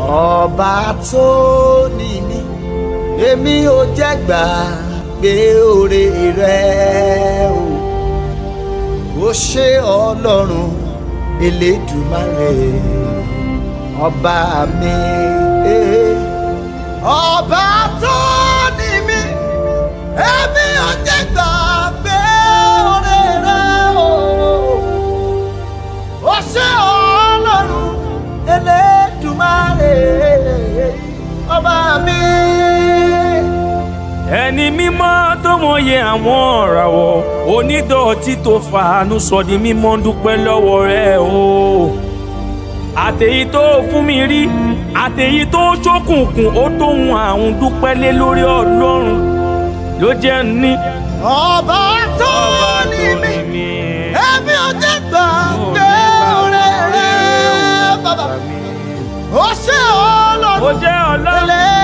ọba tó ní mi èmi ò jẹ́ gbàgbé oore rẹ o ó ṣe ọlọ́run elédùmarè ọba mi eh. ọba tó ní mi èmi ò jẹ́ gbàgbé oore rẹ o ó ṣe ọlọ́run elédùmarè ọba mi. ẹni mímọ́ tó mọyẹ àwọn ọ̀ràwọ̀ onídọ̀tí tó fàánú sọ di mímọ́ dúpẹ́ lọ́wọ́ rẹ o àtèyí tó fún mi rí àtèyí tó ṣókùnkùn ó tóhun àrùn dúpẹ́ lé lórí ọlọ́run ló jẹ́ ní. ọba tó ní mi èmi ò jẹ́ gbàgbé oore rẹ bàbá ó ṣe ó ọlọ́run jẹ́ ọlọ́run elédùmarè